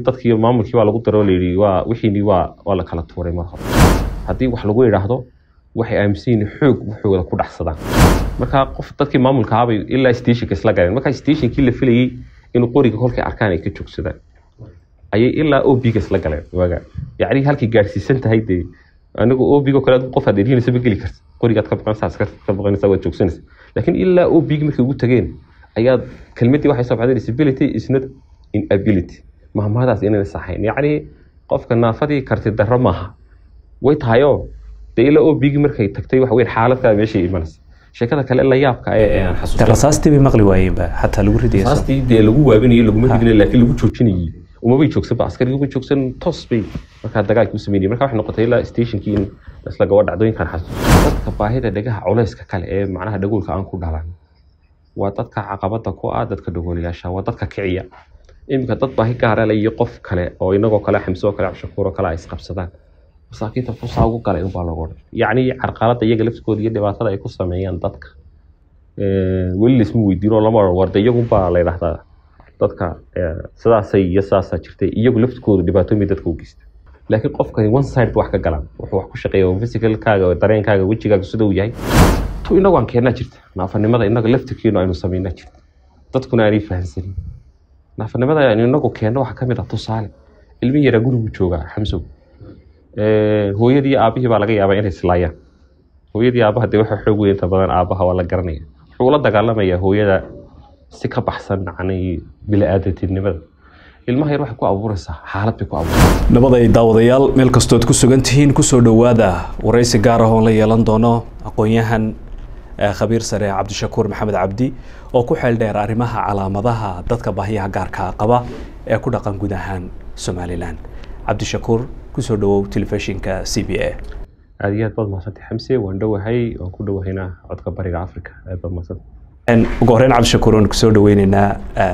dadkii maamulkii waa lagu daro layidhi waa wixiini waa waa la kala tuuray mar hore haddii wax lagu idhaahdo waxay aaminsan yihiin xoog waxooda ku dhexsadaan marka qof dadkii maamulka ahabay ilaa stationka isla galeen marka stationkii la filayey in qoriga kolkay arkaan ay ka joogsadaan ayay ilaa obiga isla galeen waaga yacni halkay gaadhsiisan tahay dee anigu obigo kale adigu qof aad erhinaysa ma geli karta qorigaad ka baqanaysaa askarta ka baqanaysaa waad joogsanaysa laakiin ilaa obigi markay ugu tageen ayaad kelmadii waxay soo baxday disability is not inability mahmahadaas inayna saxayn yacni qofka naafadii karti darro maaha way tahayoo dee ilaa obigi markay tagtay waxa weyn xaaladkaa meeshay imanaysa sheekada kale la yaabka ee aan xasuusta rasaastii bay maqli waayeenba xataa lagu ridaya rasaastii dee lagu waabinayay laguma ridinay laakiin lagu joojinayay umabay joogsanba askarigii uma joogsan toos bay markaa dagaalkii u sameynayay marka waxay noqotay ilaa stationkii in isla gabo dhacdooyinkan xasuusto dadka baahida dhagaha culayska kale ee macnaha dhagoolka aan ku dhalan waa dadka caqabada ku ah dadka dhagoolayaasha waa dadka kiciya iminka dad baahi gaara le iyo qof kale oo inagoo kale xamsoo kale cabshakuuro kale ay isqabsadaan masaakiinta fusaa ugu galay unbaa lagu odhan yacni carqalada iyaga laftigooda iyo dhibaatada ay ku sameeyaan dadka weli laisma weydiino lama odhan warde iyagunbaa la yidhahdaa dadka sidaasay iyo sidaasaa jirtay iyagu laftigooda dhibaatooyin dadka u geysta laakiin qofkani one side wax ka galaan wuxuu wax ku shaqeeya oo physicalkaaga dareenkaaga wejigaaga sida uu yahay tu inagu aan keennaa jirta naafanimada inaga laftirkeenu aynu samaynaa jirta dadkuna aanay fahansanin naafanimada aynu inagu keenno waxaa ka mid ah tusaale ilmi yaraa gurigu joogaa xamsow hooyadii aabihii baa laga yaabaa inay islaayaan hooyadii aabaha dee waxa xoog weyn inta badan aabaha waa la garanaya wuxuu la dagaalamayaa hooyada si ka baxsan macnay bili-aadatinimada ilmaha yar waxay ku abuuraysaa xaalad bay ku abuuraysaa nabad ay daawadayaal meel kastood ku sugan tihiin kusoo dhowaada waraysi gaar ah oon la yeelan doono aqoon-yahan khabiir sare cabdishakuur maxamed cabdi oo ku xeel dheer arrimaha calaamadaha dadka baahiyaha gaarka qaba ee ku dhaqan guud ahaan somalilan cabdishakuur kusoo dhawow telefishinka c b a aada iyo aad baad mahadsantay xamse waan dhowahay waan ku dhowahaynaa codka bariga africa aad baad mahadsantay ugu horreyn cabdishakuur waan kusoo dhaweyneynaa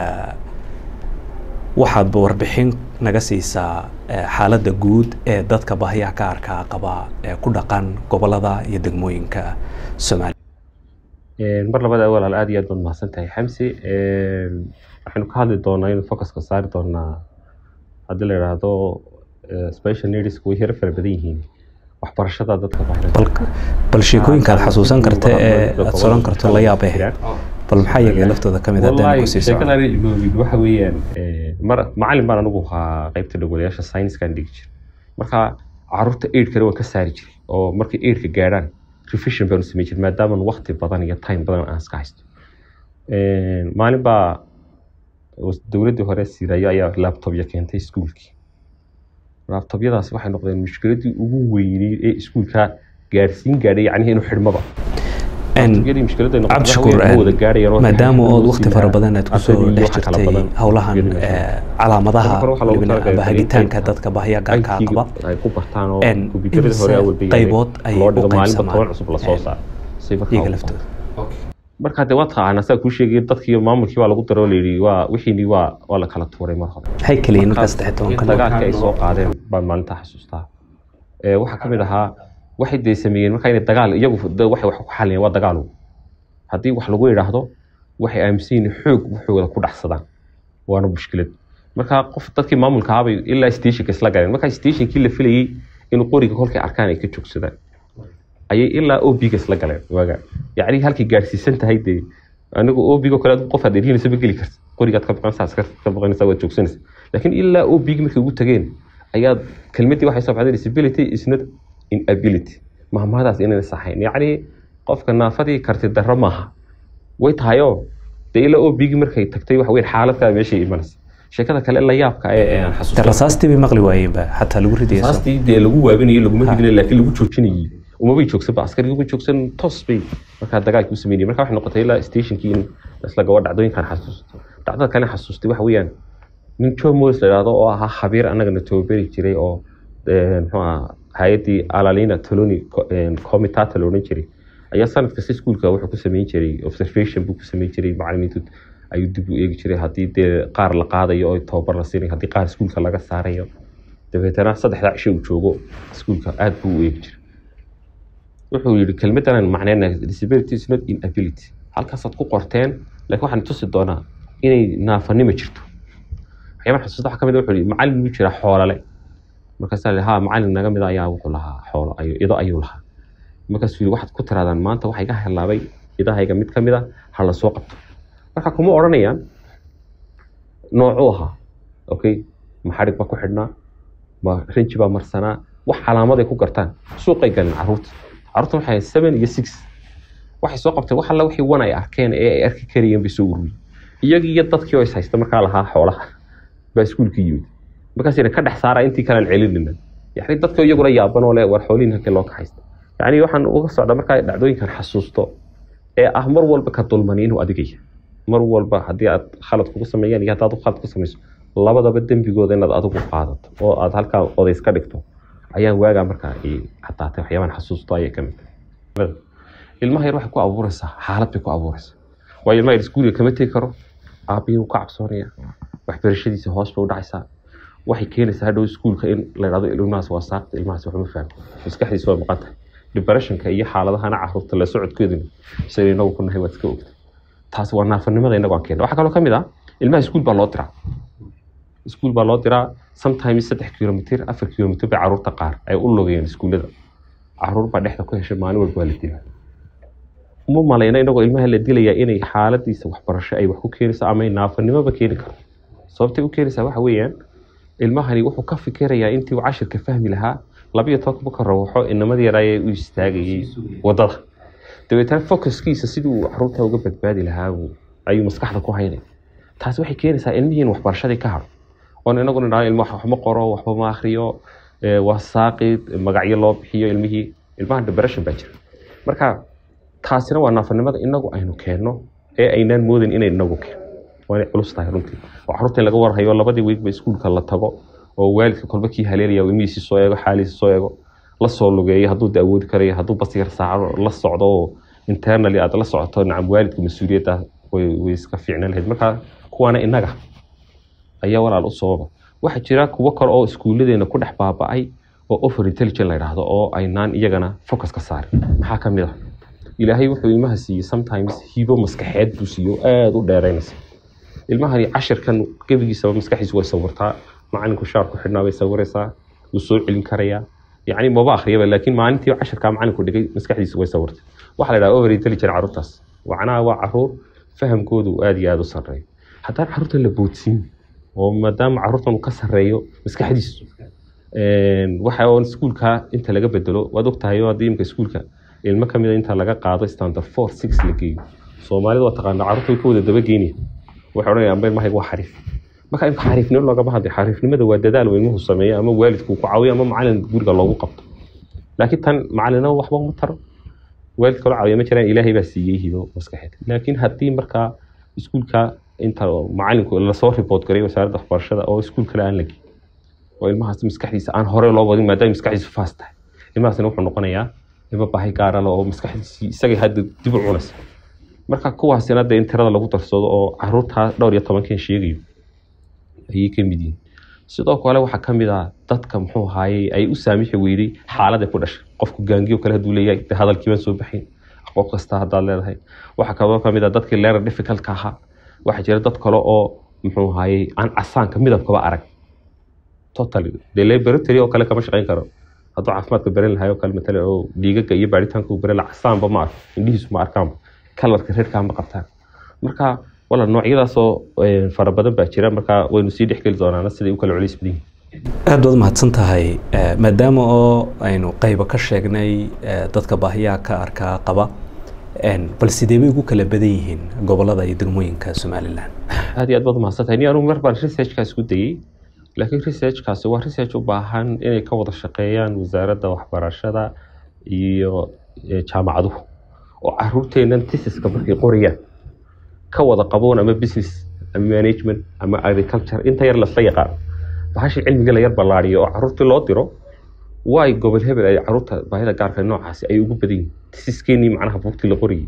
waxaadba warbixin naga siisaa xaaladda guud ee dadka baahiyaha gaarka qaba ee ku dhaqan gobolada iyo degmooyinka soomaaliya mar labada walaal aad iyo aad baad mahadsan tahay xamse waxaynu ka hadli doonaa inuu focuska saari doonaa haddii la idhaahdo special needs way yaro fara badan yihiin waxbarashada dadka baahida bal sheekooyinka aad xasuusan karta ee aad soran karto la yaabee bal maxaa iyaga laftooda kamid haddaan ku sii sheekadan ilmoobid waxa weeyaan mar macalin baan anigu ahaa qaybta dhagolayaasha science-kan dhigi jir marka caruurta eidhkana waan ka saari jiray oo markay eidhka gaadhaan revision baanu samey jir maadaama waqti badan iyo time badan aan iska haysto maalin baa dowladdii hore siirayo ayaa laptopya keentay iskuulkii laptobyadaasi waxay noqdeen mushkiladii ugu weynay ee iskuulka gaadhsiin gaadhay yacnihi inuu xidhmaba cabdishakuur maadaama ood wakti fara badan aad kusoo dhex jirtay howlahan calaamadaha aba hagitaanka dadka baahiya gaarka qaba qaybood ayay u qaybsamaan iyaga laftooda markaa dee waa taqaanaa saa kuu sheegay dadkii maamulkii waa lagu daro layidhi waa wixiini waa waa la kala tuuray mar hore maxay kaliyiin markaas saddex tobanka dagaalkii ay soo qaadeen baan maalintaa xasuustaa waxaa ka mid ahaa waxay dee sameeyeen markaa inay dagaal iyagu waxay wax ku xaliyeen waa dagaal haddii wax lagu idhaahdo waxay aaminsan yihiin xoog waxooda ku dhexsadaan waana mushkilad marka qof dadkii maamulka ahabay ilaa stationka isla galeen marka stationkii la filayey in qoriga kolkay arkaan ay ka joogsadaan ayay ilaa obiga isla galeen waaga yacni halkay gaadhsiisan tahay dee anigu obigo kale adigu qof aad erhinaysa ma geli karta qorigaad ka baqanaysaa askarta ka baqanaysaa waad joogsanaysa laakiin ilaa obigi markay ugu tageen ayaad kelmadii waxay soo baxday disability is not inability mahmahadaas inayna saxayn yacni qofka naafadii karti darro maaha way tahayoo dee ilaa obigi markay tagtay waxa weyn xaaladkaa meeshay imanaysa sheekada kale la yaabka ee aan xasuusta rasaastii bay maqli waayeenba xataa lagu ridaya rasaastii dee lagu waabinayay laguma ridinay laakiin lagu joojinayay umabay joogsanba askarigii uma joogsan toos bay markaa dagaalkii u sameynayay marka waxay noqotay ilaa stationkii in isla gabo dhacdooyinkan xasuusto dhacdada kale xasuustay waxa weeyaan nin joe morris la idhahdo oo ahaa khabiir annagana tababeri jiray oo muxuu aha hay-addii alalina toloni comitata la odhan jiray ayaa sanad kasta iskuulka wuxuu ku sameyn jiray observation buu ku sameyn jiray macalimiintu ayuu dib u eegi jiray haddii dee qaar la qaadayo oo tababar la siinayo haddii qaar iskuulka laga saarayo dabeetana saddexdaa cisho uu joogo iskuulka aad buu u eegi jiray wuxuu yihi kelmaddan macneyna disability is not inability halkaasaad ku qorteen laakiin waxaan tusi doonaa inay naafanimo jirto waxyaabaha xasuusta waxaa ka mid ah wuxuu yihi macallin muu jiraa xoolale markaasaa la ha macallin naga mida ayaa wuxuu lahaa xoolo ayu ido ayuu lahaa markaasuu yihi waxaad ku tiraadaan maanta waxaa iga helaabay idahayga mid ka mid a ha la soo qabto marka kuma odhanayaan noocuu ahaa okay ma xadhig baa ku xidhnaa ma rinji baa marsanaa wax calaamaday ku gartaan suuqay galeen caruurta caruurta waxay ahayd seven iyo six waxay soo qabteen wax alla wixii wan ay arkeen ee ay arki karayeen bay soo ururiyeen iyagii iyo dadkii oo is haysta markaa lahaa xoolaha baa iskuulka yimid markaasina ka dhex saara intii kalean celinina yani dadka iyaguna yaaban oo le war xoolihin halkii loo ka haysta yani waxaan uga socda markaa dhacdooyinkan xasuusto ee ah mar walba ka dulmani inuu adigaya mar walba haddii aad khalad kugu sameeyaan iyo haddaad khalad ku samayso labadaba dembigooda inaad adigu qaadato oo aad halkaa odays ka dhigto ayaan waagaa markaa i cadaatay waxyaabahan xasuusto ayay ka mid tahay ilmaha yar waxay ku abuuraysaa xaalad bay ku abuuraysaa waayo ilmaha yar iskuuliga kama tegi karo aabihii wuu ka cabsoonaya waxbarashadiisa hoos bay u dhacaysaa waxay keenaysaa hadhow iskuulka in la idhahdo ilmahaas waa saaqta ilmahaas waxma fahmo maskaxdiisa waa maqan tahay depressionka iyo xaaladahana caruurta la socodkooduna saynu inagu ku nahay waad iska ogtay taasi waa naafanimada inagu aan keena waxaa kaloo ka mid ah ilmaha iskuul baa loo diraa iskuul baa loo diraa sometimes saddex kilomitr afar kilomitr bay caruurta qaar ay u logayeen iskuullada caruur baa dhexda ku heshay maalin walba waa la dilaa uma malayna inagoo ilmaha la dilayaa inay xaaladiisa waxbarasho ay wax ku keenayso ama ay naafanimoba keeni karo sababtay u keenaysaa waxa weeyaan ilmahani wuxuu ka fikirayaa intii uu cashirka fahmi lahaa labiyo tobanba ka rawaxo inamadii yaraayee u istaagayay wadada dabeetana focuskiisa sidii uu caruurta uga badbaadi lahaa ayuu maskaxda ku haynaya taasi waxay keenaysaa ilmihii in waxbarashadii ka haro oon inaguna idhahdo ilma waxma qoro waxba ma akhriyo waa saaqid magacyo loo bixiyo ilmihii ilmaha depression baa jira marka taasina waa naafanimada inagu aynu keenno ee aynaan moodan inay inagu keeno waa inay culus tahay runtii oo caruurta in laga warhayo labadii weegba iskuulka la tago oo waalidka kolba kii haleelaya ilmihiisi soo eego xaaliisi soo eego la soo lugeeyo hadduu da awoodi karayo hadduu basyar saacado la socdo oo internally aad la socoto nacam waalidka mas-uuliyadda way iska fiicnaan lahayd marka kuwaana inaga ayaa walaal u sababa waxaa jira kuwo kale oo iskuulladeena ku dhex baaba-ay oo over intelligent la yidhaahdo oo aynaan iyagana focus ka saarin maxaa ka mid ah ilaahay wuxuu ilmaha siiyey sometimes hibo maskaxeed buu siiyo aada u dheeraynaysa ilmahani cashirkan gebigiisaba maskaxdiisu way sawirtaa macalinku shaar ku xidhnaa bay sawiraysaa wuu soo celin karayaa yacni maba akhriyaba laakiin maalintii cashirkaa macalinku dhigay maskaxdiisu way sawirtay waxaa la yidhaha over intelligent caruurtaas macnaha waa caruur fahamkoodu aada iyo aada u sarreeyo haddaan caruurta la boodsiin oo maadaama caruurtan uu ka sarreeyo maskaxdiisu waxa oo iskuulka inta laga bedelo waad ogtahay oo haddii imka iskuulka ilmo ka mida inta laga qaado standard four six la geeyo soomaalida waa taqaanaa caruurta way ka wada daba geynaya waxay odhanayaan amba ilmahayga waa xariif marka imka xariifnimo loogama hadlay xariifnimada waa dadaal uu ilmuhu sameeyo ama waalidku ku caawiyo ama macalin guriga loogu qabto laakiin tan macalinaba waxba uma taro waalidka loo caawiya ma jiraan ilaahay baa siiyey hido maskaxeed laakiin haddii markaa iskuulka inta macalinku lasoo report garay wasaaradda waxbarashada oo iskuul kale aan la geyn oo ilmahaas maskaxdiisa aan hore loo wadin maadaama maskaxdiisu faas tahay ilmahaasina wuxuu noqonayaa ilmo baahi gaara leh oo maskaxdiisii isagay hadda dib u cunaysa marka kuwaasina dee in tirada lagu darsado oo caruurtaa dhowr iyo tobankan sheegayo ayay ka mid yihiin sidoo kale waxaa ka mid ah dadka muxuu ahaayey ay u saamixi weyday xaalada ku dhashay qofku gaangiyo kale hadduu leeyahay de hadalkii baan soo baxayn aqoon kasta haddaad leedahay waxaa kaloo ka mid ah dadkii leerar difficultka ahaa waxaa jira dad kale oo muxuu ahaayey aan casaanka midabkaba arag totally dee laboratory oo kale kama shaqayn karo hadduu caafimaadka baran lahay oo kale matala oo dhiigaga iyo baaritaanka uu baran lahaa casaanba ma arko indhihiisu ma arkaanba kalarka reerkaa ma qabtaan marka wala noocyadaasoo fara badan baa jira marka waynu sii dhexgeli doonaana siday u kala culays badan yihiin aada baad mahadsan tahay maadaama oo aynu qaybo ka sheegnay dadka baahiyaha ka arkaa qaba bal sidee bay ugu kala badan yihiin gobolada iyo degmooyinka somalilan aad iyo aad baad umahadsan tahay ni anugu mar baan researchkaa isku dayey laakiin researchkaasi waa research u baahan inay ka wada shaqeeyaan wasaaradda waxbarashada iyo jaamacaduhu oo caruurteennan tisiska markay qorayaan ka wada qaboon ama business ama management ama agriculture inta yar lasla yaqaan bahashii cilmiga la yar ballaariyo oo caruurtii loo diro waay gobol hebel ay caruurta baahida gaarka noocaasi ay ugu badan yihin tisiskeenii macnaha buugtii la qorayay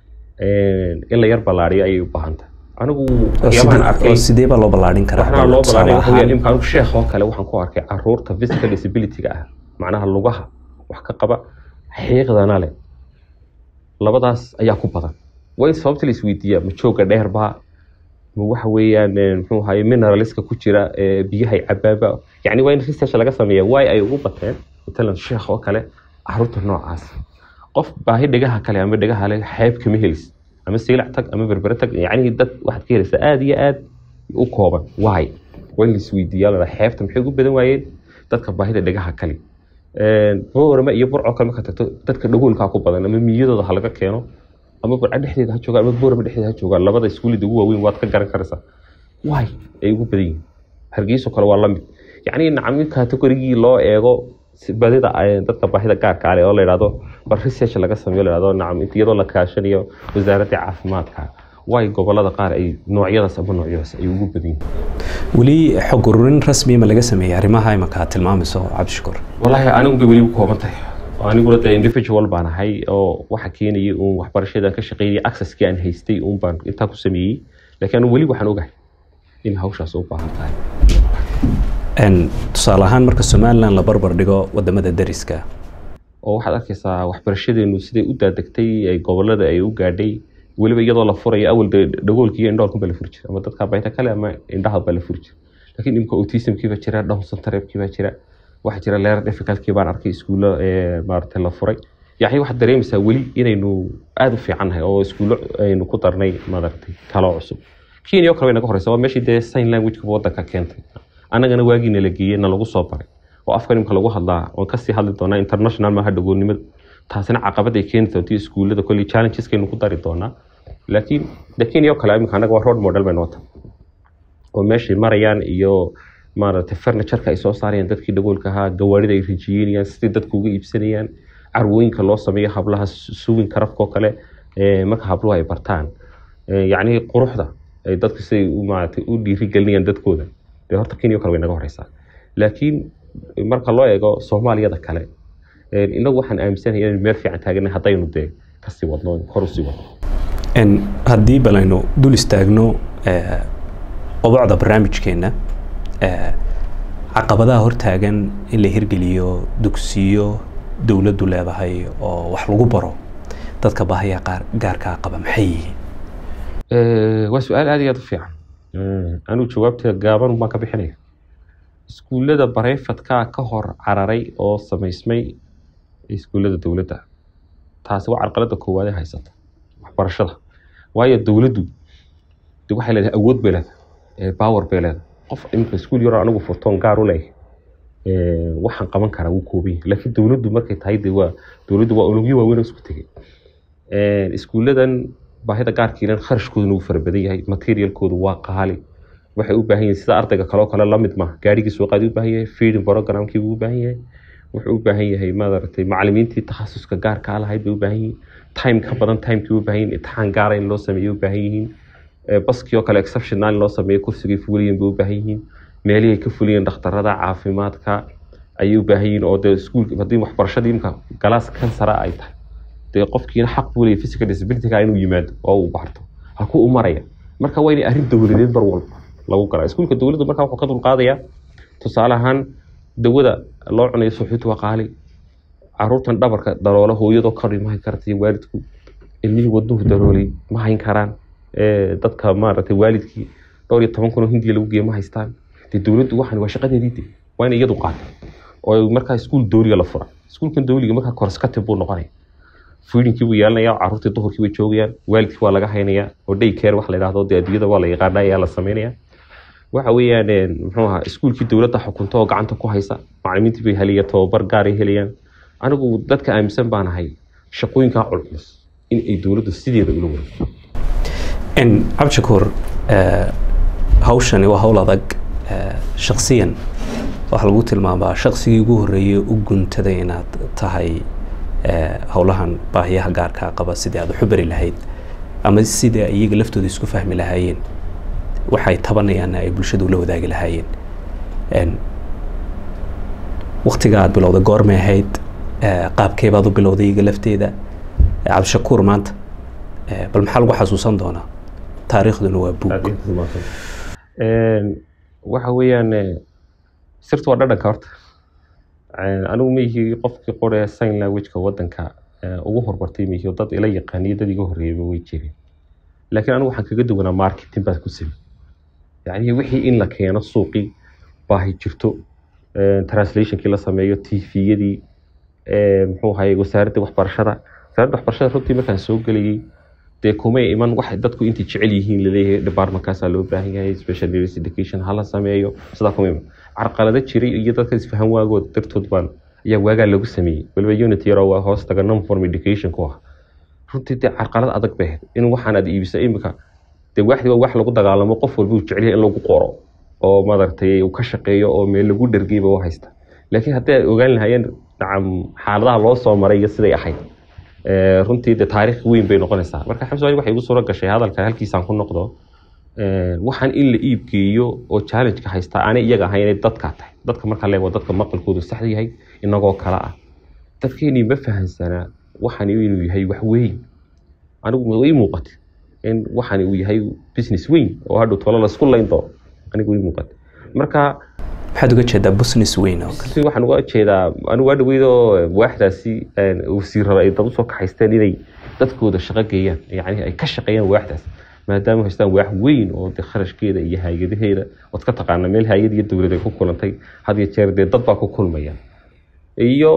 in la yar ballaariyo ayay u baahan tahay anigu waxyaabahan arkay sidee baa loo ballaarin karaa waxna loo tusaale ballaariyo waxa weeyaan ahaan? imka anigu sheekh oo kale waxaan ku arkay caruurta physical disability-ga ah macnaha lugaha wax ka qaba xiiqdana leh labadaas ayaa ku badan waa in sababta la isweydiiyaa ma jooga dheer baa ma waxa weeyaan eh, muxuu ahaye mineralska ku jira eh, biyahay cabaaba yacni waa in research laga sameeya waay ay ugu bateen matalan sheekh oo kale caruurta noocaas qof baahi dhegaha kale ama dhegaha le xeeb kama helis ama siilac tag ama berbere tag yacni dad waxaad ka helaysaa aada iyo aad u kooban waay waa in laisweydiiyaa la dhaha, xeebta maxay ugu badan waayeen dadka baahida dhegaha kale boorama iyo burco kale marka tagto dadka dhagoolkaa ku badan ama miyadooda ha laga keeno ama burco dhexdeeda ha joogaan ama boorama dhexdeeda ha joogaan labada iskuulida ugu waaweyn waad ka garan karaysaa waay ay ugu badan yihiin hargeyso kale waa lamid yacni nacami kategorigii loo eego si- badida ay- dadka baahida gaarka ale oo la yidhahdo bar research laga sameeyo la yidhahdo nacam inta iyadoo la kaashanayo wasaaradda caafimaadka waay gobolada qaar ay noocyadaas ama noocyadaas ay ugu badan yihiin weli xog ururin rasmi ma laga sameeyey arrimaha imaka aad tilmaamayso cabdishakuur walaahi anigu bay weli ku kooban tahay aniguna de individual baan ahay oo waxa keenayay uun waxbarashada ka shaqeynaya accesskii aan haystay uun baan intaa ku sameeyey laakiin anigu weli waxaan ogahay in hawshaas u baahan tahay En, tusaale ahaan marka somalilan la barbar dhigo wadamada dariska oo waxaad arkaysaa waxbarashadeenu siday u daadegtay ay gobolada ay u gaadhay weliba iyadoo la furayo awal de dhagoolka iyo indhoolkan baa la furi jira ama dadka bayta kale ama indhaha baa la furi jira laakiin imika autismkii baa jira down syndrome-kii baa jira waxaa jira leer difficultkii baan arkay iskuulo ee maaragtay la furay yacni waxaad dareemaysaa weli inaynu aada u fiicannahay oo iskuulo aynu ku darnay maaragtay kalo cusub kenya oo kale way naga horeysa waa meeshii dee sign language-ka waddanka keentay annagana waagiina la geeyey na lagu soo baray oo afka nimka lagu hadlaa oon kasii hadli doonaa international maaha dhagoonnimada taasina caqabad ay keeni doonto iskuullada kolley challengeskeenu ku dari doonaa laakiin de kenya oo kale imika annaga waa road model bay noota oo meeshay marayaan iyo maaragtay furnitureka ay soo saarayaan dadkii dhagoolka ahaa gawaarida ay rijiyeynayaan sidai dadku uga iibsanayaan carwooyinka loo sameeyo hablaha suwin karafka oo kale ee, marka habluhu ay bartaan Ee, yacni quruxda ay dadku siday u maaragtay u dhiirigelinayaan dadkooda dee horta kenya oo kale way naga horeysaa laakiin marka loo eego soomaaliyada kale ee, inagu waxaan aaminsanahay inaynu meel fiican taaganay haddaynu dee kasii wadno kor usii wadno En, haddii bal aynu dul istaagno eh, qodocda barnaamijkeenna eh, caqabadaha hortaagan in la hirgeliyo dugsiyo dowladdu leedahay oo wax lagu baro dadka baahiya qaar gaarkaa qaba maxay yihiin Eh, waa su-aal aad iyo aad u fiican Mm, anigu jawaabteeda gaaban baan ka bixinaya iskuullada bareyfadkaa ka hor cararay oo samaysmay iskuullada dowladda taasi waa carqalada koowaad ee haysata waxbarashada waayo dowladdu de waxay leedahay awood bay leedahay eh, power bay leedahay qof imika iskuul yaroo anigu furtoon gaar u leeyahay eh, waxaan qaban karaa wuu kooban yahay laakiin dowladdu markay tahay de waa dowladdu waa unugyo waaweyn oo isku tegay Eh, iskuulladan baahida gaarkiilan kharashkooduna wuu fara badan yahay materialkoodu waa qaali waxay u baahan yihiin sida ardayga kaloo kale lamid maaha gaarigii suuqaad u baahan yahay feeding programkii buu u baahan yahay wuxuu u baahan yahay maaragtay macalimiintii takhasuska gaarka lahayd bay u baahan yihiin time ka badan timekii u baahan yihiin imtixaan gaara in loo sameeyo u baahan yihiin Eh, baskii oo kale exceptional in loo sameeyo kursigay fuliyen bay u baahan yihiin meelihii ay ka fuliyeen dhakhtarada caafimaadka ayay u baahan yihiin oo dee iskuulka haddii waxbarashadii imka galaas kansara ay tahay dee qofkiina xaq buu leeyahay physical disability-ga inuu yimaado oo uu barto halkuu u maraya marka waa inay arrin dowladeed mar walba lagu galaa iskuulka dowladdu marka wuxuu ka dulqaadayaa tusaale ahaan dawada loo cunayo suxuutu waa qaali caruurtan dhabarka daloola hooyadoo kari ma hayn karta iyo waalidku ilmihii wadnuhu daloolay ma hayn karaan Eh, dadka maaragtay waalidkii dhowr iyo toban kun oo hindiya lagu geeyo ma haystaan dee dowladdu waxan waa shaqadeedii de waa inay iyadu qaata oo markaa iskuul dowliga la fura iskuulkan dowliga markaa korskatib buu noqonaya feedinkii buu yeelanaya caruurtii duhurkii bay joogayaan waalidkii waa laga haynayaa oo day care wax la yidhahdo dee adduunyada waa la yaqaana ayaa la sameynaya waxa weeyaan een, muxuu ahaa iskuulkii dowladda xukunta oo gacanta ku haysa macalimiintii bay helaya tababar gaaray helayaan anigu dadka aaminsan baan ahay shaqooyinkaa culculus in ay dowladdu sideeda ula wareegto En, cabdishakuur eh, hawshani waa hawl adag eh, shakhsiyan waxaa lagu tilmaamaa shaqsigii ugu horreeyey u guntaday inaad tahay eh, howlahan baahiyaha gaarkaa qaba sidii aad waxu bari lahayd ama sidii ay iyaga laftooda isku fahmi lahaayeen waxay tabanayaanna ay bulshadu la wadaagi lahaayeen En, waktiga aad bilowday goormay ahayd eh, qaabkee baad u bilowday iyaga lafteeda Eh, cabdishakuur maanta eh, bal maxaa lagu xasuusan doonaa taariikhduna waa buug Een, waxa weeyaan eh, sirtu waa dhadhanka horta Een, anigu ma yihi qofkii qoraya sign language-ka wadanka eh, ugu hormartay ma yihi oo dad ila yaqaaniyo dad iga horreeyayba way jireen laakiin anigu waxaan kaga duwanaa marketing baan ku samey yacni wixii in la keeno suuqii baahi jirto translationkii la sameeyo tviyadii muxuu ahaye wasaaradda waxbarashada wasaaradda waxbarashada runtii markaan soo gelayay dee kumay iman wax dadku intay jecel yihiin laleeyahay departmentkaasaa loo baahan yahay special needs education hala sameeyo sidaa kuma iman carqalado jiray iyo dadka isfahan waagooda dartood baan ayaa waagaa lagu sameeyey waliba unit yaroo waa hoos taga nonform education ku ah runtii dee carqalad adag bay ahayd in waxaan aad iibisa imika dee waxdi waa wax lagu dagaalamo qof walba uu jecel yahay in lagu qoro oo maaragtay uu ka shaqeeyo oo meel lagu dhergeyba u haysta laakiin haddii ay ogaan lahaayeen nacam xaaladaha loo soo maray iyo siday ahayd runtii de taariikh weyn bay noqonaysaa marka xabsi waxay igu suuro gashay hadalka halkiisaan ku noqdo waxaan in la iibgeeyo oo challenge-ka haystaa aanay iyaga ahayn inay dadkaa tahay dadka marka leego dadka maqalkoodu sax yahay inagoo kale ah dadkeenii ma fahansanaa waxaan inuu yahay wax weyn anigu ii muuqatay in waxaan uu yahay business weyn oo hadhow tolo laisku layn doono anigu ii muuqatay marka maxaad uga jeedaa business weyn oo kale waxaan uga jeedaa anigu waa dhaweydoo waaxdaasi wasiirada ay dad usoo kaxaysteen inay dadkooda shaqo geeyaan yacni ay ka shaqeeyaan waaxdaas maadaama haystaan waax weyn oo de kharashkeeda iyo hay-adaheeda ood ka taqaana meel hay-ad iyo dowlad ay ku kulantay had iyo jeer dee dad baa ku kulmaya iyo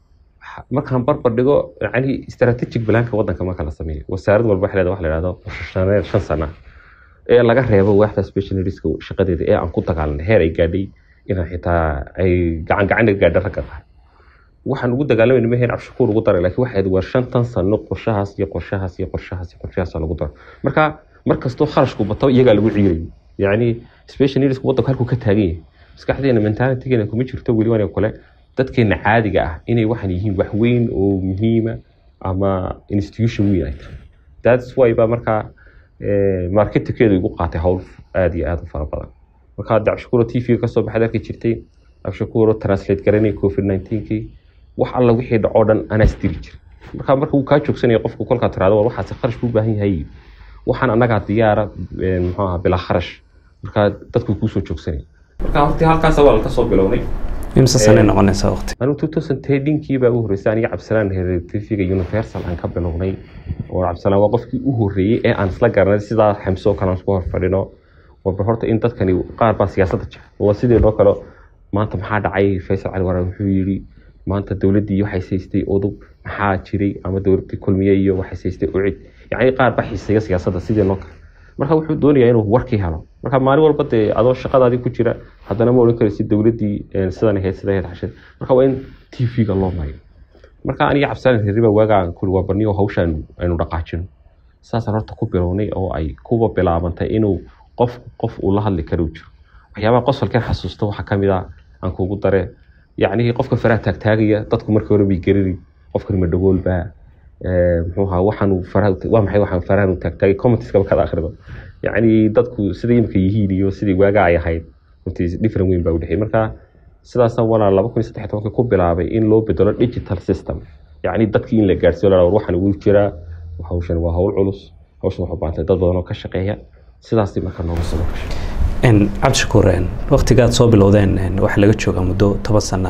markaan barbar dhigo yani strategic balaanka wadanka marka la sameeyo wasaarad walba waxay leedahay wax la yidhahdo qorshaneer shan sana ee laga reebo waaxda specialistska shaqadeeda ee aan ku dagaalanay heer ay gaadhay inaan xitaa ay gacan gacan gaadha ragga qaar waxaan ugu dagaalamayna maheen cabshakuur ugu daray laakiin waxay war shantan sano qorshahaas iyo qorshahaas iyo qorshahaas iyo qorshahaas lagu daro marka mar kastoo kharashku bato iyagaa lagu ciirayay yacni special needsku waddanku halkuu ka taagan yahay maskaxdeena mentalitygeena kuma jirto weli waan kale dadkeena caadiga ah inay waxaan yihiin wax weyn oo muhiima ama institution weyn ay tahay that's why baa markaa marketingkeedu igu qaatay howl aada iyo aada u fara badan marka hadda cabshakuuro t v kasoo baxaad arki jirtay cabshakuuro translate garanay covid nineteenkii wax alla wixii dhacoo dhan anaa isdiri jiray marka marka uu kaa joogsanaya qofku kolkaa tiraado war waxaasi kharash buu baahan yahay waxaan annagaa diyaara muxuu ahaa bilaa kharash marka dadku kuusoo joogsanaya marka hortii halkaas waa kasoo bilownay imse sane noqonaysa waqti anigu two thousand tendinkii baa u horreysay aniga cabdisalaan heer tv-ga universal aan ka bilownay oo cabdisalaan waa qofkii u horreeyey ee aan isla garanay sidaa xamso kale aan isku hor fadhino warba horta in dadkani qaar baa siyaasadda jira waa sidii loo kale maanta maxaa dhacay faysal cali waraan wuxuu yidhi maanta dowladdii waxay saystay udub maxaa jiray ama dowladdii kulmiye iyo waxay saystay ucid yacni qaar baa xiiseeya siyaasadda sidii loo kale marka wuxuu doonayaa inuu warkii helo marka maalin walba dee adoo shaqadaadii ku jira haddana ma odhan karaysid dowladdii sidan ahayd sidan ahayd xashid marka waa in t v-ga loo mayo marka aniga cabdisalaan hirriba waagaan kuli waa barniyo hawshaan aynu dhaqaajino saasaan horta ku bilownay oo ay kuwa bilaabantay inuu qof qof uu la hadli karo jiro waxyaabaha qosolkan xasuusta waxaa kamid ah aan kugu dare yacnihii qofka faraha taagtaagaya dadku markii hore bay gerani qofkan ma dhagoolbaa muxuu ahaa waxaan faraha waa maxay waxaan farahan u taagtaagay commentieskaba kada akhrido yacni dadku siday imika yihiin iyo sidii waaga ay ahayd runtii different weyn baa u dhexeey marka sidaasaan walaa laba kun iyo saddex tobankii ku bilaabay in loo bedelo digital system yacni dadkii in la gaarsiiyo la war waxaan ugu jiraa hawshan waa hawl culus hawshan waxu baantay dad badan oo ka shaqeeya sidaasii marka nooga soo gashay cabdishakuur waktigaad soo bilowdeen waxaa laga joogaa muddo toban sana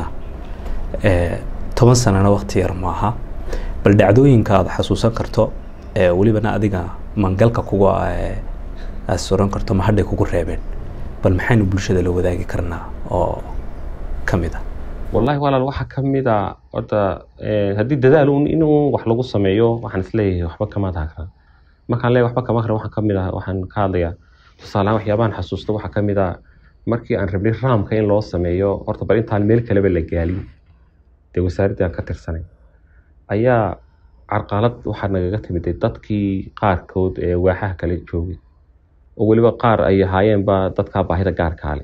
toban sanana wakti yar maaha bal dhacdooyinka aad xasuusan karto welibana adiga mangalka kuga aad suran karto ma hadhay kugu reebeen bal maxaynu bulshada la wadaagi karnaa oo kamid ah wallahi walaal waxaa kamid a horta haddii dadaal un inuu wax lagu sameeyo waxaan isleeyahay waxba kama taagna markaan leeyahay waxba kama akrin waxaan kamid ah waxaan ka hadlayaa tusaalehaan waxyaabahan xasuusta waxaa kamid ah markii aan rabnay raamka in loo sameeyo horta bal intaan meel kaleba la gaalin dee wasaaraddii aan ka tirsanay ayaa carqalad waxaa nagaga timiday dadkii qaarkood ee waaxaha kale joogay oo weliba qaar ay ahaayeenba dadkaa baahida gaarkaale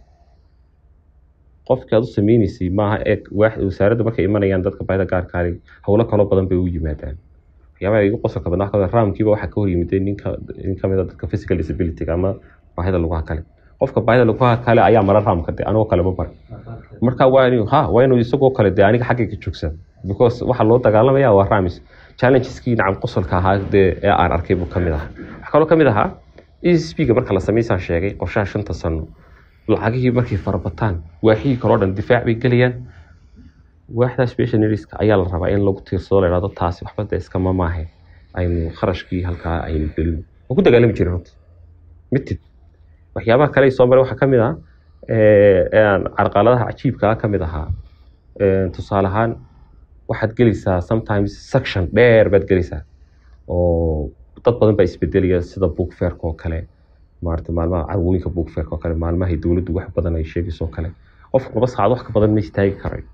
qofkii aad u sameyneysay maaha ee wasaaradda markay imanayaan dadka baahida gaarkaale howlo kaloo badan bay u yimaadaan waxyaabaha igu qosolka badnaa kamid raamkiiba waxaa ka hor yimiday ninka nin kamid a dadka physical disability ama baahida lugaha kale qofka baahida lugaha kale ayaa mara raamka de anigoo kale ma barin marka waa inuu ha waa inuu isagoo kale de aniga xaggayga joogsan because waxaa loo dagaalamaya waa raamis challenges-kii nacam qosolka ahaa dee ee aan arkay buu kamid ahaa waxaa kaloo kamid ahaa esp-ga marka la samaysaan sheegay qorshaha shanta sano lacagihii markay farabataan waaxihii kaloo dhan difaac bay gelayaan waaxda special needska ayaa la rabaa in lagu tiirsado la ihahdo taasi waxba de iskama maahe aynu kharashkii halkaa aynu gelin waan ku dagaalami jiray runta mitid waxyaabaha kale ay soo maray waxaa ka mid ah eh, een, carqaladaha cajiibka ah ka mid ahaa Een, tusaale ahaan waxaad gelaysaa sometimes section dheer baad gelaysaa oo dad badan baa isbedelaya sida book fairka oo kale maarata maalmaha carwooyinka book fairka oo kale maalmahay dowladdu wax badan ay sheegayso oo kale qofku laba saacad wax ka badan ma istaagi karayo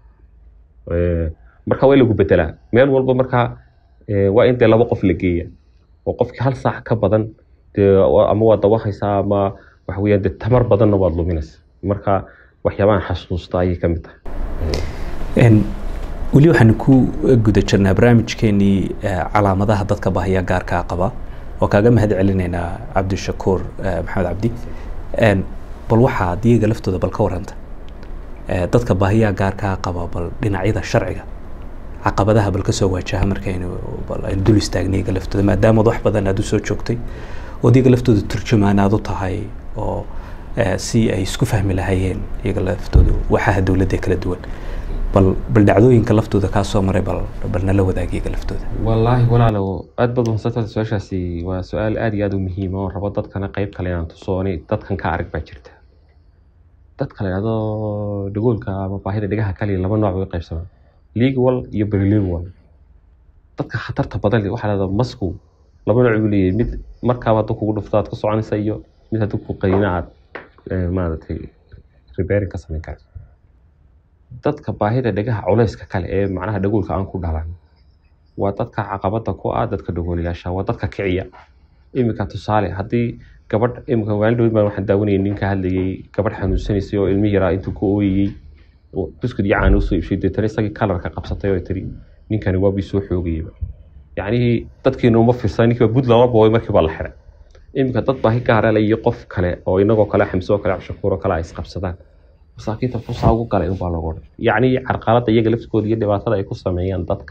Eh, marka waa in lagu bedelaa meel walba markaa eh, waa in dee laba qof la geeya oo qofkii hal saac ka badan dee wa- ama waad dawaqaysaa ama waxa weeyaan dee tamar badanna waad luminaysa marka waxyaabahan xasuusta ayay ka mid tahay Een, weli waxaan ku guda jirnaa barnaamijkeenii eh, calaamadaha dadka baahiya gaarkaa qaba oo kaaga mahad celinaynaa cabdishakuur eh, maxamed cabdi Een, bal waxaa diyaga laftooda bal ka waranta Eh, dadka baahiyaha gaarkaa qaba bal dhinacyada sharciga caqabadaha bal kasoo waajaha markaynu bal aynu dul istaagnay iyaga laftooda maadaama wax badan aad usoo joogtay oo iyaga laftooda turjumaan aad u tahay oo eh, si ay isku fahmi lahaayeen iyaga laftooda waxaha dowladda ee kala duwan bal bal dhacdooyinka laftooda kaa soo maray bal bal nala wadaag iyaga laftooda wallaahi walaalow aad baad mahadsantahay su-aashaasi waa su-aal aad iyo aad u muhiima oo rabo dadkana qayb kale inaan tusooni dadkan ka arag baa jirta dadka la yidhahdo dhagoolka ama baahida dhegaha kaliya laba nooc bay u qaybsamaan legal iyo prelingual dadka khatarta badan leh waxaa la yidhahdaa masku laba nooc buu leeyahay mid markaaba hadduu kugu dhufto aad ku soconaysa iyo mid hadduu ku qaniina aad eh, maaragtay repairing ka samayn karto dadka baahida dhegaha culayska kale ee macnaha dhagoolka aan ku dhalan waa dadka caqabada ku ah dadka dhagoolayaasha waa dadka kiciya iminka tusaale haddii gabadh iminka maalin dhowd baan waxaan daawanayay nin ka hadlayay gabadh xanuunsanaysay oo ilmi yaraa intuu ku ooyayey oo buskud iyo caana usoo iibshay deetana isagii kalarka qabsatay oo tiri ninkani waa bii soo xoogayaba yacnihii dadkiina uma fiirsan ninkii baa bud laba booy markii baa la xiray iminka dad baahi gaara le iyo qof kale oo inagoo kale xamse oo kale cabshakuur oo kale ay isqabsadaan masaakiinta fusaa ugu galay unbaa lagu odhan yacni carqalada iyaga laftooda iyo dhibaatada ay ku sameeyaan dadka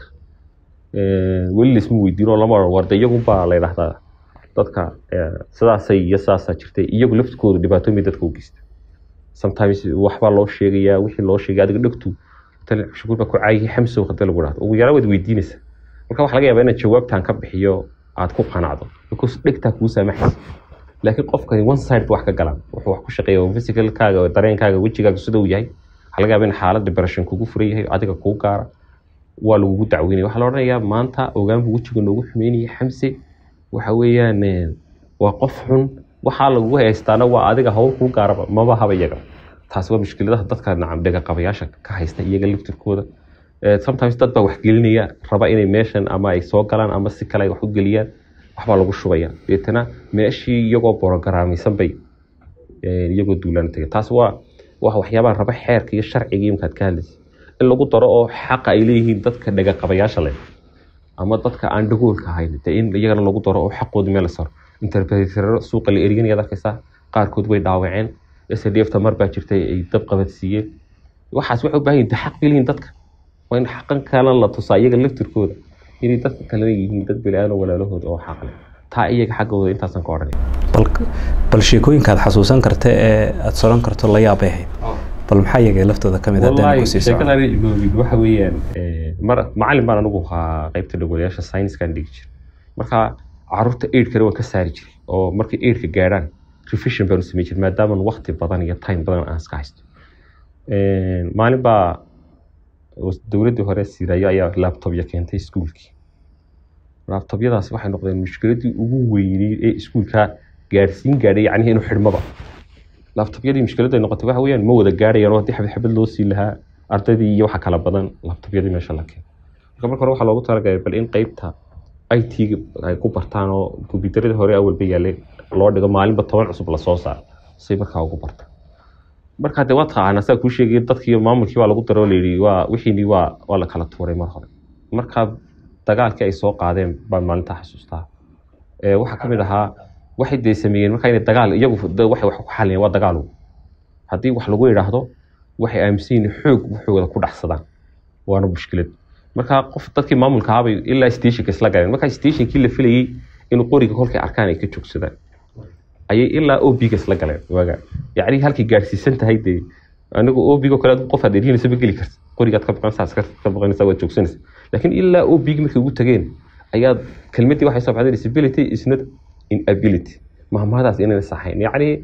Eh, weli laisma weydiino lama oran warda iyagunbaa la yidhahdaa dadka eh, sidaasay iyo sidaasaa jirtay iyagu laftkooda dhibaatooyin bay dadka u geysta sometimes waxbaa loo sheegayaa wixii loo sheegay adiga dhegtu tan shukuur baa ku caayay xamsow hadii lagu dhahdo ugu yaraa waad weydiinaysa marka waxaa laga yaabaa inaad jawaabtan ka bixiyo aad ku qanacdo because dhegtaa kuu saamaxaysa laakiin qofkani one side ba wax ka galaan wuxuu wax ku shaqeeya oo physicalkaaga oo dareenkaaga wejigaaga sida uu yahay waxaa laga yaabaa in xaalad depression kugu furan yahay adiga kuu gaara waa lagugu dacweynaya waxaa la odhanayaa maanta ogaan buu wejiga noogu xumeynaya xamse waxa weeyaan eh, waa qof xun waxaa lagugu haystaana waa adiga hawl kuu gaaraba maba haba iyaga taasi waa mushkiladaha dadka nacam dhega qabayaasha ka haysta iyaga laftirkooda Eh, sometimes dad baa wax gelinaya raba inay meeshan ama ay soo galaan ama si kale ay wax u geliyaan waxbaa lagu shubaya deetana meeshii iyagoo borogaraamisan bay eh, iyagoo duulaan tagay taas waa waa waxyaabaha raba xeerka iyo sharciga iyo markaad ka hadlaysa in lagu daro oo xaqa ay leeyihiin dadka dhega qabayaasha leh ama dadka aan dhagoolka ahayn dee in iyagana lagu daro oo xaqooda meel la saro interpreterro suuqa la eryanaya arkaysaa qaarkood way dhaawaceen sdf tamar baa jirtay ay dab qabadsiiyeen waxaas waxay u baahan yihin xaq bay leeyihin dadka waa in xaqan kalena la tusaa iyaga laftirkooda inay dadka kalena yihiin dad beli-aadam walaalahooda oo xaq leh taa iyaga xaggooda intaasan ka odhanay bal bal sheekooyinka aad xasuusan karta ee aad soran karto la yaabay ahayd bal maxaa iyaga laftooda ka mid ah haddaan wallahi ku sii socon sheekadaan iloobin waxa weeyaan eh, mar macalin baan anigu ahaa qaybta dhagoolayaasha science-kan dhigi jiray marka caruurta eidhkana waan ka saari jiray oo markay eidhka gaadhaan revision baan u samey jiray maadaama waqti badan iyo time badan aan iska haysto Eh, maalin baa was- dowladdii hore siirayo ayaa laptopya keentay iskuulkii laptopyadaas waxay noqdeen mushkiladii ugu weyneyd ee iskuulka gaadhsiin gaadhay yacnihi inuu xidhmaba laptopyadii mushkiladda ay noqotay waxa weeyaan ma wada gaadhayaan oo haddii xabad xabad loo sii lahaa ardaydii iyo waxa kala badan laptopyadii meesha la keenay marka marka hore waxaa loogu talagalay bal in qeybta i t ay ku bartaan oo kombyuutaradii hore awalba yaalay loo dhigo maalinba toban cusub lasoo saaro say markaa ugu bartaan marka de waa taqaana saa kuu sheegay dadkii maamulkii waa lagu daro oo layidhi waa wixiini waa waa la kala tuuray mar hore marka dagaalkii ay soo qaadeen baan maalintaa xasuustaa Eh, waxaa ka mid ahaa waxay dee sameeyeen marka inay dagaal iyagu de waxay wax ku xaliyeen waa dagaal haddii wax lagu yidhaahdo waxay aaminsan yihiin xoog waxooda ku dhacsadaan waana mushkilad marka qof dadkii maamulka ahaabay ilaa stationka isla galeen marka stationkii la filayey inuu qoriga kolkay arkaan ay ka joogsadaan ayay ilaa obiga isla galeen waaga yacni halkay gaadhsiisan tahay dee anigu obigo kale adigu qof aad eryanaysa ma geli karta qorigaad ka baqanaysa askarta ka baqanaysa waad joogsanaysa laakiin ilaa obig markay ugu tageen ayaa kelmadii waxay soo baxday disability is not inability mahmahadaas inayna saxayn yacni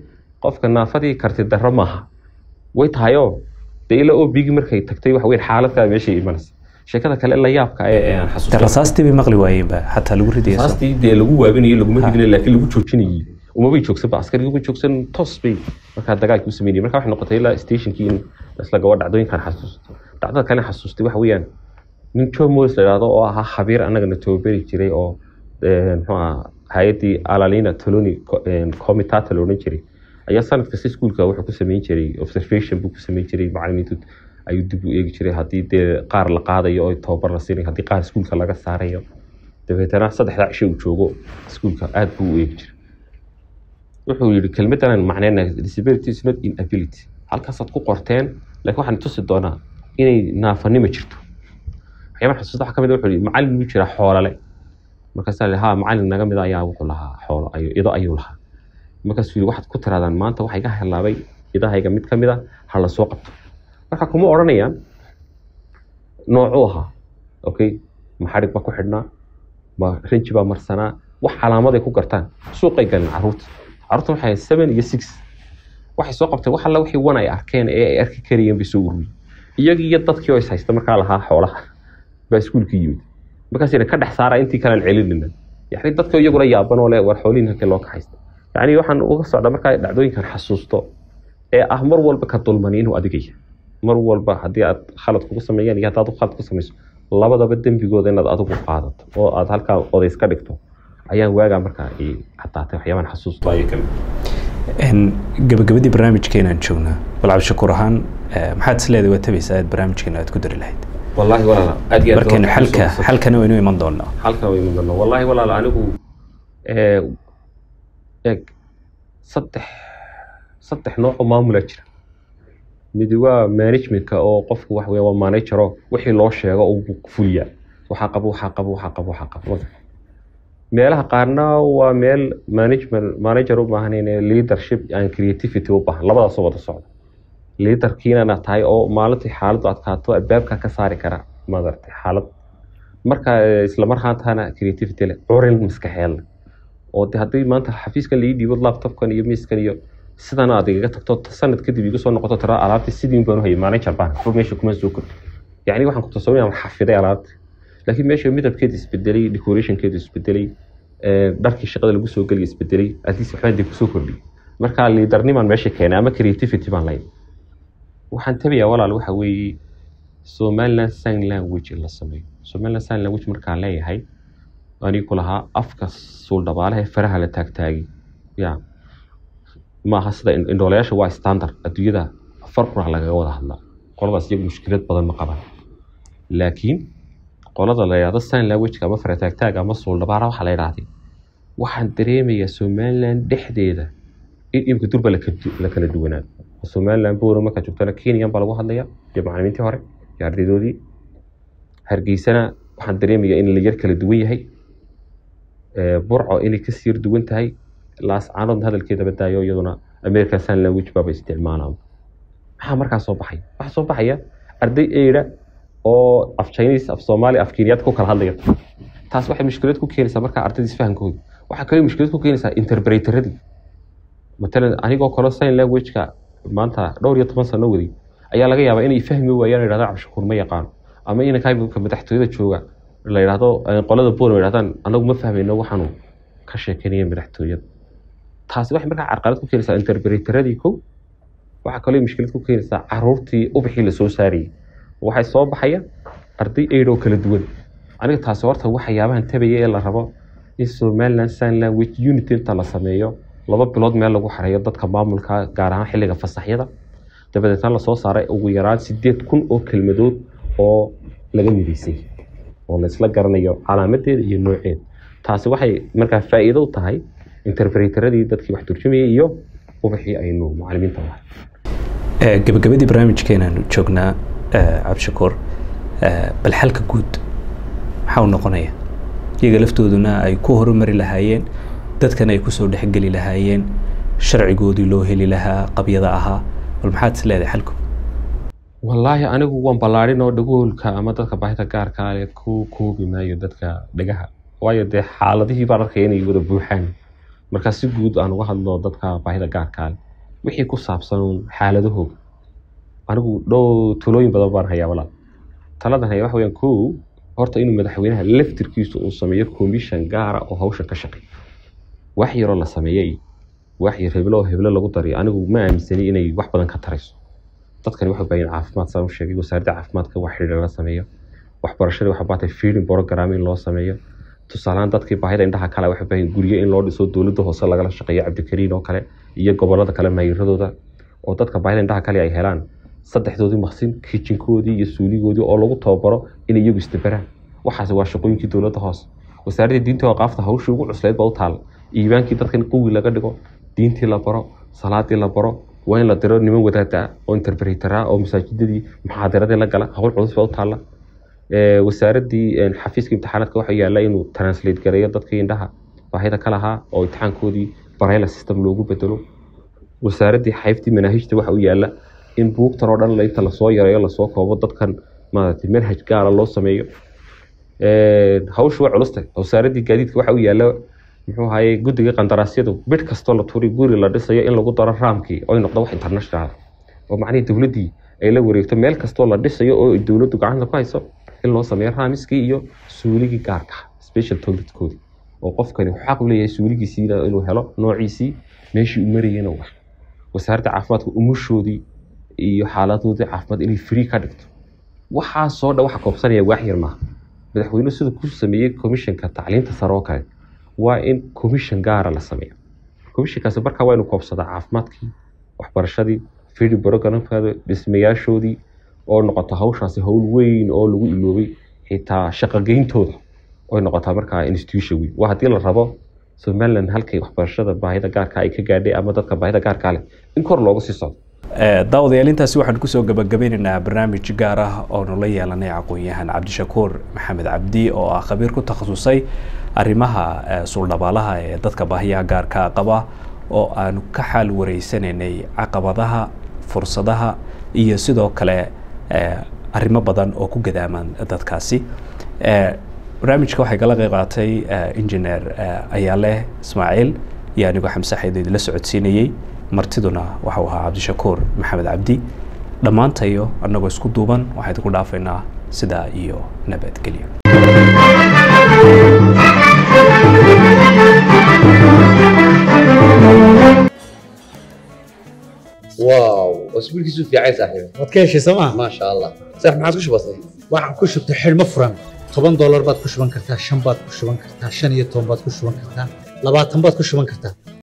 qofka naafadii karti darro maaha way tahayoo dee ila oo bigi markay tagtay waxa weyn xaaladkaa meeshay imanaysa sheekada kale la yaabka ee aan de xasuusta rasaastii bay maqli waayeenba xataa lagu ridaya soo. rasaastii dee lagu waabinayay laguma ridinay laakiin lagu joojinayay umabay joogsanba askarigii uba joogsan toos bay markaa dagaalkii u sameynayay marka waxay noqotay ilaa stationkii in isla gabo dhacdooyinkan xasuusto dhacdada kale xasuustay waxa weeyaan nin Joe Moyes la yidhaahdo oo ahaa khabiir annagana tababari jiray oo eh, muxuu ahaa hay-addii alalina toloni comitata la odhan jiray ayaa sanad kasta iskuulka wuxuu ku sameyn jiray observation buu ku sameyn jiray macalimiintu ayuu dib u eegi jiray haddii dee qaar la qaadayo oo tababar la siinayo haddii qaar iskuulka laga saarayo dabeetana saddexdaa cisho uu joogo iskuulka aad buu u eegi jiray wuxuu yidhi kelmaddan macnayna disability is not inability halkaasaad ku qorteen laakiin waxaan tusi doonaa inay naafanimo jirto waxyaabaan xasuusta waxaa ka mid a wuxuu yidhi macallin muu jiraa xoolale markaasaa la ha macallin naga mid a ayaa wuxuu lahaa xoolo ayu ido ayuu lahaa markaasuu yidhi waxaad ku tiraadaan maanta waxa iga halaabay idahayga mid ka mid a ha la soo qabto marka kuma odhanayaan noocuu ahaa okay ma xadhig baa ku xidhnaa ma rinji baa marsanaa wax calaamaday ku gartaan suuqay galeen caruurta caruurta waxay ahayd seven iyo six waxay soo qabteen wax alla wixii wan ay arkeen ee ay arki karayeen bay soo ururiyeen iyagii iyo dadkii oo is haysta markaa lahaa xoolaha baa iskuulka yimid markaas yidhi ka dhex saara intii kalaan celinina yani dadka iyaguna yaaban oo le war xoolihin halkee loo kaxaysta yani waxaan uga socda markaa dhacdooyinkan xasuusto ee ah mar walba ka dulmani inuu adigaya mar walba haddii aad khalad kugu sameeyaan iyo haddaad khalad ku samayso labadaba dembigooda inaad adigu qaadato oo aad halkaa odays ka dhigto ayaan waagaa markaa i caddaatay waxyaabaan xasuusto ayay kamid En, gabagabadii barnaamijkeenaan joognaa bal cabdishakuur ahaan eh, maxaad is leedahay waa tabaysaa aad barnaamijkeena aad ku dari lahayd wallaahi walaala aad iyo aad markaynu baan xalka xasuusta. xalkana waynu iman doonaa halkan way mudano wallaahi walaal anigu ee, eeg saddex saddex nooc oo maamula jira midi waa managementka oo qofku wax weya waa managero wixii loo sheego uu fuliyaa waxaa qabo waxaa qabo waxaa qabo waxaa qabo wada. meelaha qaarna waa meel management manager u baahan leadership and creativity u baahan labadaasoo wada socda leaderkiinana tahay oo maalintii xaaladdu adkaato albaabka ka saari kara madartay xaalad marka eh, isla marhaantana creativity leh curin maskaxeed leh oo de haddii maanta xafiiskan laii dhiibo laptopkan iyo miiskan iyo sidan aad igaga tagto sanad kadib igu soo noqoto tira alaabtii sidii baan u hayay manager baan waxba meesha kuma soo kordhi yacni waxaan ku tasawinaya waan xafiday alaabta laakiin meesha midabkeeda isbedelay decorationkeeda isbedelay eh, dharkii shaqada lagu soo geliya isbedelay at least waxbaan dib kusoo kordhiyay marka liidarnimaan meesha keenay ama creativity baan lahayn waxaan tabayaa walaal waxa weeye somaliland sign language in la sameeyo somaliland sign language markaan leeyahay anigu lahaa afka suuldhabaalaha ee faraha la taagtaagi ya maaha sida in- indhoolayaasha waa standard adduunyada farqura lagaga wada hadlaa qoladaas iyagu mushkilad badan ma qabaan laakiin qolada la yidhahdo sign languageka ama farataagtaaga ama suuldhabaala waxaa la yidhahday waxaan dareemayaa somaliland dhexdeeda in imika durba la kala- la kala duwanaado somaliland buura markaa joogtana kenyan baa lagu hadlaya iyo macalimiintii hore iyo ardaydoodii hargeysana waxaan dareemayaa in la yar kala duwan yahay Ee, burco inay kasii yar duwan tahay laascaanoodna hadalkeeda badaayo iyaduna american sign language baaba isticmaalaan maxaa markaa soo baxaya waxaa soo baxaya arday eira oo af chinese af soomaali af kenyaad ku kala hadlaya taas waxay mushkilad ku keenaysaa markaa ardaydiis fahankooda waxaa kaloo mushkilad ku keenaysaa interpreteradii matalan anigoo kale sign languageka maanta dhowr iyo toban sano waday ayaa laga yaabaa inay fahmi waayaan yidhahdaan cabdishakuur ma yaqaano ama inanka madaxtooyada jooga la yidhaahdo eh, qolada bool yidhahdaan anagu ma fahmayno waxaanu ka sheekeynaya madaxtooyada taasi waxay markaa carqalad ku keenaysaa interpreteradii kow waxaa kaloo mushkilad ku keenaysaa caruurtii ubixii lasoo saarayay waxay soo baxaya arday eidoo kala duwan aniga taasi horta waxyaabahan tabaya ee la rabo in somaliland sign language unity inta la sameeyo laba bilood meel lagu xareeyo dadka maamulka gaar ahaan xilliga fasaxyada dabadeetna lasoo saaray ugu yaraan sideed kun oo kelmadood oo laga midaysay oo la isla garanayo calaamadeeda iyo nooceeda taasi waxay markaa faa'iido u tahay interpreteradii dadkii wax turjumayay iyo ubixii aynu macalimiinta lahay Eh, gabagabadii barnaamijkeenaanu joognaa eh, cabdishakuur eh, bal xalka guud maxaa u noqonaya iyaga laftooduna ay ku horumari lahaayeen dadkan ay kusoo dhexgeli lahaayeen sharcigoodii loo heli lahaa qabyada ahaa bal maxaad is leedahay xalku wallaahi anigu waan ballaarin oo dhagoolka ama dadka baahida gaarka ah leh ku koobi maayo dadka dhagaha waayo dee xaaladihii baan arkaya inay wada buuxaan marka si guud aan uga hadlo dadka baahida gaarka ah leh wixii ku saabsan xaaladahooga anigu dhow tulooyin badan baan hayaa walaal taladan haya waxa weyaan kow horta inuu madaxweynaha laftirkiisu uu sameeyo commission gaara oo hawshan ka shaqeeya wax yaroo la sameeyey wax yar heblo oo heblo lagu dariyo anigu ma aaminsani inay wax badan ka tarayso dadkani waxay baahin caafimaad saan u sheegay wasaaradda caafimaadka wax xidhiidha la sameeyo waxbarashadii waxaa baatay feeding program in loo sameeyo tusaalehaan dadkii baahida indhaha kale waxay baahin guryo in loo dhiso dowladda hoose lagala shaqeeyo cabdikariin oo kale iyo gobolada kale mayiradooda oo dadka baahida indhaha kale ay helaan saddexdoodii maqsin kijinkoodii iyo suuligoodii oo lagu tababaro inay iyagu isdabaraan waxaas waa shaqooyinkii dowladda hoose wasaaradda diinta oo qaafta hawshii ugu cuslayd baa u taal iibaankii dadkan qawi laga dhigo diintii la baro salaadii la baro waa in la diro niman wadaada ah oo interpretara oo masaajidadii muxaadaradii la gala hawl culus baa u taalla wasaaradii xafiiska imtixaanaadka waxaa yaala inuu translate gareeyo dadkii indhaha baahida ka lahaa oo imtixaankoodii barayla system loogu bedelo wasaaradii xaybtii manaahijta waxa u yaala in buugtan oo dhan inta lasoo yareeyo lasoo koobo dadkan maaragtay manhaj gaara loo sameeyo hawshu waa culusta wasaaradii gaadiidka waxa u yaala muxuu ahaye guddiga qandaraasyadu bid kastoo la turi guri la dhisayo in lagu daro raamkii oo ay noqdo wax international oo macnihii dowladdii ay la wareegto meel kastoo la dhisayo oo ay dowladdu gacanta ku hayso in loo sameeyo raamiskii iyo suuligii gaarka special toiletkoodii oo qofkani xaq u leeyahay suuligiisii inuu helo noociisii meeshii u marayena wax wasaaradda caafimaadka umushoodii iyo xaaladoodii caafimaad inay free ka dhigto waxaasoo dhan waxa koobsanaya waax yar maaha madaxweynuhu siduu ku sameeyey commissionka tacliinta sare oo kale waa in commission gaara la sameeyo commissionkaasi markaa waa inuu koobsadaa caafimaadkii waxbarashadii feeding programkada dhismayaashoodii oo noqoto hawshaasi howl weyn oo lagu iloobay xitaa shaqogeyntooda oy noqotaa markaa institution weyn waa haddii la rabo somaliland halkay waxbarashada baahida gaarka ay ka gaadhay ama dadka baahida gaarkaa leh in kor looga sii socdo daawadayaal intaasi waxaan kusoo gabagabeynaynaa barnaamij gaar ah oonu la yeelanay aqoon-yahan cabdishakuur maxamed cabdi oo ah khabiir ku takhasusay arrimaha suuldhabaalaha ee dadka baahiyaha gaarka qaba oo aanu ka xaal wareysanaynay caqabadaha fursadaha iyo sidoo kale arrimo badan oo ku gadaaman dadkaasi barnaamijka waxay kala qeyb qaatay engineer ayaale ismaaciil iyo anigoo xamse xaydid la socodsiinayey martiduna waxau ahaa cabdishakuur maxamed cabdi dhammaantayo annagoo isku duuban waxaa idinku dhaafaynaa sidaa iyo nabadgelyo واو اسبوعك في عايز صاحبي waad ka heshay sooma ما شاء الله صح ما عادش بسيط waxaan ku shubtay xidhmo furan toban doolar baad ku shuban kartaa shan baad ku shuban kartaa shan iyo toban baad ku shuban kartaa labaatan baad ku shuban kartaa